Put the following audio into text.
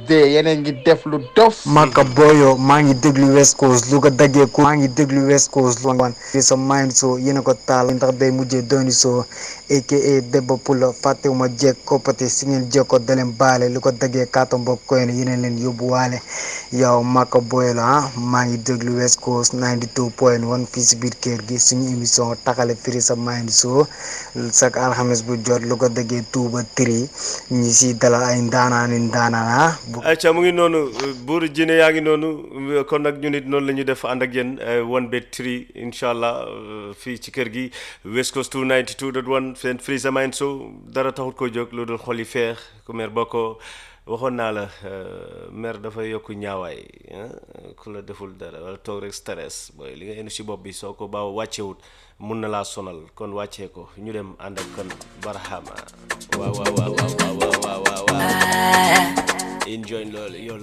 Tuesday yeneen ngi def lu dof Maka Boyo maa ngi déglu West Coast lu ko daggee ku maa ngi déglu West Coast lu wan fi sa mind so yéen a ko taal ndax day mujjee dooni so aka Debba Pulla fàttewuma jekk koppate si ngeen jekko daleen baale lu ko daggee kaato mbokk koy ne yeneen leen yóbbuwaale yow Maka Boyo la ah maa ngi déglu West Coast 92 point 1 fii si biir kër gi suñu émission taxale firi sa mind so chaque alxames bu jot lu ko daggee tuuba tri ñi si dalal ay ndaanaani ndaanaan ah ayca mu ngi noonu buur jine yaa ngi noonu kon nag ñu nit noonu la ñu def ànd ak yéen one bet three incha allah fii ci kër gi West Coast 292.1 seen Free Sa Mind Show dara taxut ko jóg lu dul xol yi feex ku mer boo ko waxoon naa la mer dafay yokk ñaawaay ku la deful dara wala toog rek stress booy li nga indi si bopp bi soo ko baaw wàccewut mun na laa sonal kon wàccee ko ñu dem ànd ak kon barahama waaw waaw waaw waaw waaw waaw waaw enjoy loolu yow